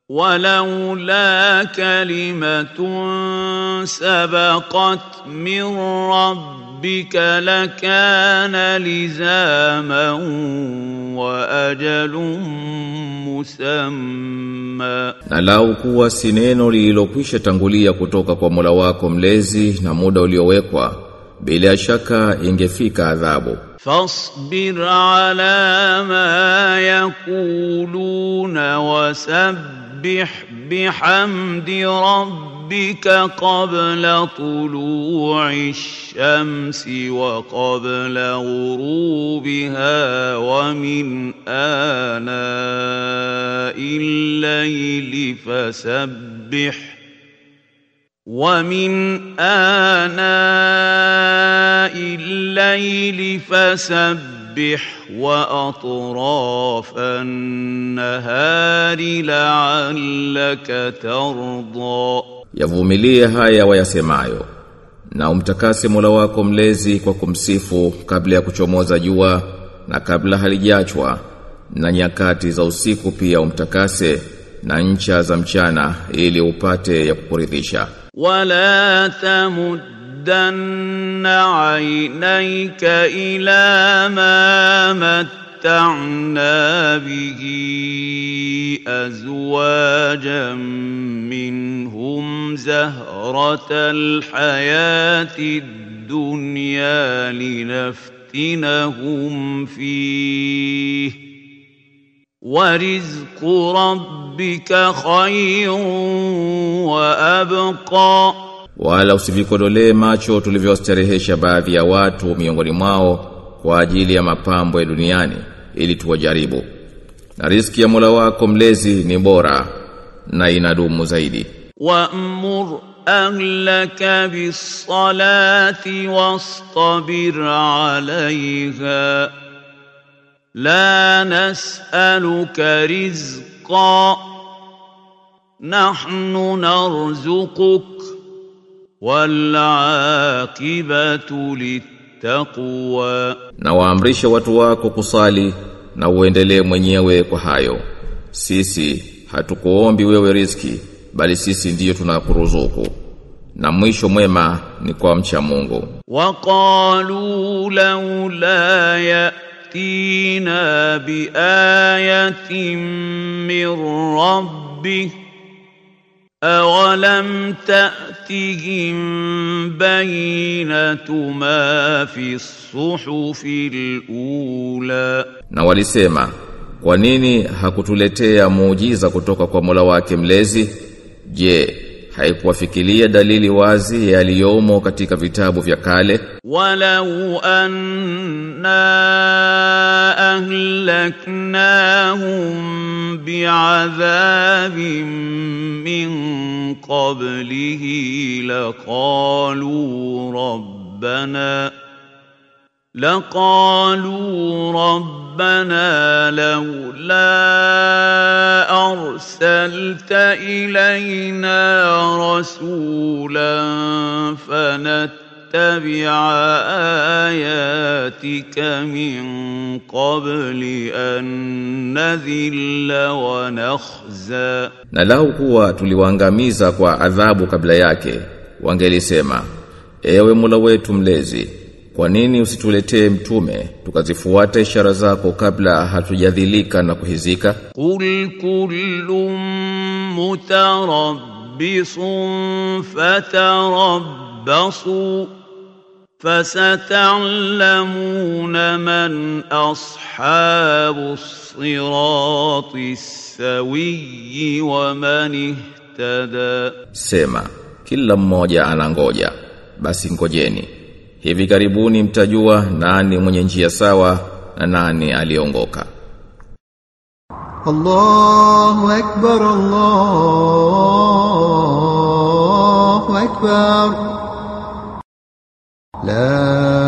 ولولا كلمة سبقت من ربك لكان لزاما وأجل مسمى Na lau kuwa si neno lililokwisha tangulia kutoka kwa Mola wako mlezi na muda uliowekwa bila shaka ingefika adhabu فاصبر على ما يقولون وسبح بحمد ربك قبل طلوع الشمس وقبل غروبها ومن آناء الليل فسبح ومن آناء الليل فسبح وأطراف النهار لعلك ترضى Yavumilie haya wayasemayo na umtakase Mola wako mlezi kwa kumsifu kabla ya kuchomoza jua na kabla halijachwa na nyakati za usiku pia umtakase na ncha za mchana ili upate ya kukuridhisha ولا تمدن عينيك إلى ما متعنا به أزواجا منهم زهرة الحياة الدنيا لنفتنهم فيه ورزق ربك خير وأبقى wala usivikodolee macho tulivyostarehesha baadhi ya watu miongoni mwao kwa ajili ya mapambo ya duniani ili tuwajaribu na riziki ya Mola wako mlezi ni bora na inadumu zaidi وأمر أهلك بالصلاة واصطبر عليها لا نسألك رزقا نحن نرزقك والعاقبة للتقوى na waamrishe watu wako kusali na uendelee mwenyewe kwa hayo sisi hatukuombi wewe riziki bali sisi ndiyo tunakuruzuku na mwisho mwema ni kwa mcha Mungu وقالوا لولا يأتينا بآية من ربه أولم تأتهم بينة ما في الصحف الأولى na walisema kwa nini hakutuletea muujiza kutoka kwa Mola wake mlezi je haikuwafikiria dalili wazi yaliyomo katika vitabu vya kale ولو أنا أهلكناهم بعذاب من قبله لقالوا ربنا لقالوا ربنا لولا أرسلت إلينا رسولا فنتبع آياتك من قبل أن نذل ونخزى na lau kuwa tuliwaangamiza kwa adhabu kabla yake wangelisema ewe Mola wetu mlezi kwa nini usituletee mtume tukazifuata ishara zako kabla hatujadhilika na kuhizika قل كل متربص فتربصوا فستعلمون من أصحاب الصراط السوي ومن اهتدى Sema, kila mmoja anangoja, basi ngojeni. Hivi karibuni mtajua nani mwenye njia sawa na nani aliongoka. الله أكبر الله أكبر لا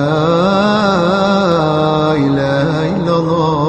إله إلا الله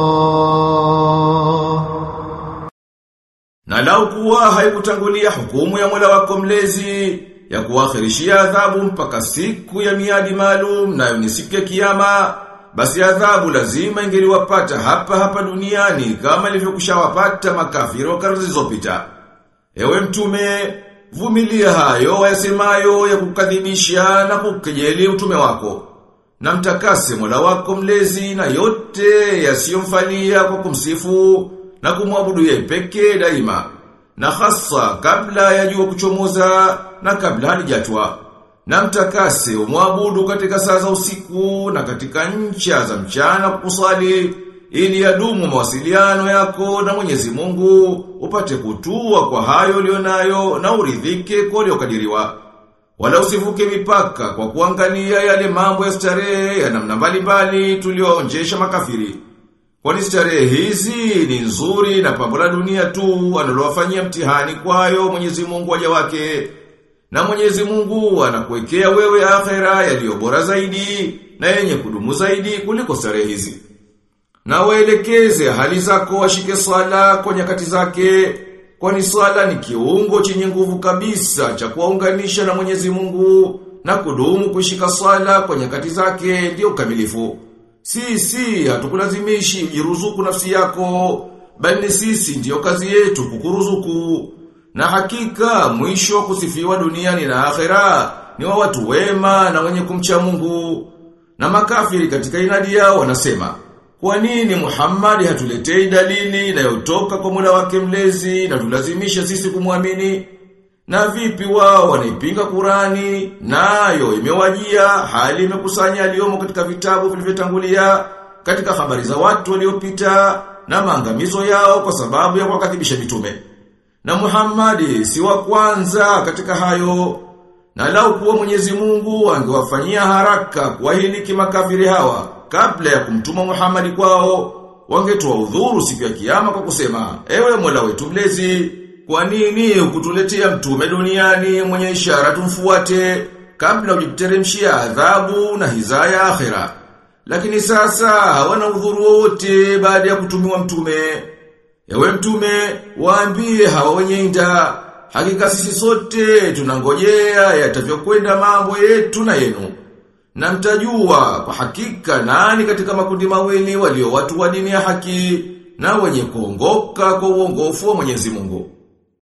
Na lau kuwa haikutangulia hukumu ya Mola wako mlezi ya kuakhirishia adhabu mpaka siku ya miadi maalum nayo ni siku ya kiyama basi adhabu lazima ingeliwapata hapa hapa duniani kama ilivyokushawapata makafiri wa karne zilizopita. Ewe mtume, vumilia hayo wayasemayo ya kukadhibisha na kukejeli utume wako. Na mtakase Mola wako mlezi na yote yasiyomfalia kwa kumsifu na kumwabudu yeye pekee daima. Na hasa kabla ya jua kuchomoza na kabla halijatwa. Na mtakase umwabudu katika saa za usiku na katika ncha za mchana kusali ili yadumu mawasiliano yako na Mwenyezi Mungu upate kutua kwa hayo ulionayo na uridhike kwa uliokadiriwa. Wala usivuke mipaka kwa kuangalia yale mambo ya starehe ya namna mbalimbali tulioonjesha makafiri. Kwani starehe hizi ni nzuri na pambo la dunia tu analowafanyia mtihani kwayo Mwenyezi Mungu waja wake. Na Mwenyezi Mungu anakuwekea wewe akhera yaliyo bora zaidi na yenye kudumu zaidi kuliko starehe hizi. Na waelekeze hali zako washike swala kwa nyakati zake, kwani swala ni kiungo chenye nguvu kabisa cha kuwaunganisha na Mwenyezi Mungu na kudumu kushika swala kwa nyakati zake ndio ukamilifu. Sisi hatukulazimishi ujiruzuku nafsi yako, bali sisi ndiyo kazi yetu kukuruzuku. Na hakika mwisho wa kusifiwa duniani na akhera ni wa watu wema na wenye kumcha Mungu. Na makafiri katika inadi yao wanasema, kwa nini Muhammad hatuletei dalili inayotoka kwa Mola wake mlezi na tulazimisha sisi kumwamini? Na vipi wao wanaipinga Qurani nayo imewajia hali imekusanya aliyomo katika vitabu vilivyotangulia katika habari za watu waliopita na maangamizo yao kwa sababu ya kuwakadhibisha mitume. Na Muhammad si wa kwanza katika hayo. Na lau kuwa Mwenyezi Mungu angewafanyia haraka kuwahiliki makafiri hawa kabla ya kumtuma Muhammad kwao, wangetoa udhuru siku ya kiyama kwa kusema, ewe Mola wetu mlezi, kwa nini ukutuletea mtume duniani mwenye ishara tumfuate kabla ujiteremshia adhabu na hizaya akhera? Lakini sasa hawana udhuru wote baada ya kutumiwa mtume. Ewe mtume, waambie hawa wenye inda, hakika sisi sote tunangojea yatavyokwenda mambo yetu na yenu. Na mtajua kwa hakika nani katika makundi mawili walio watu wa dini ya haki na wenye kuongoka kwa uongofu wa Mwenyezi Mungu.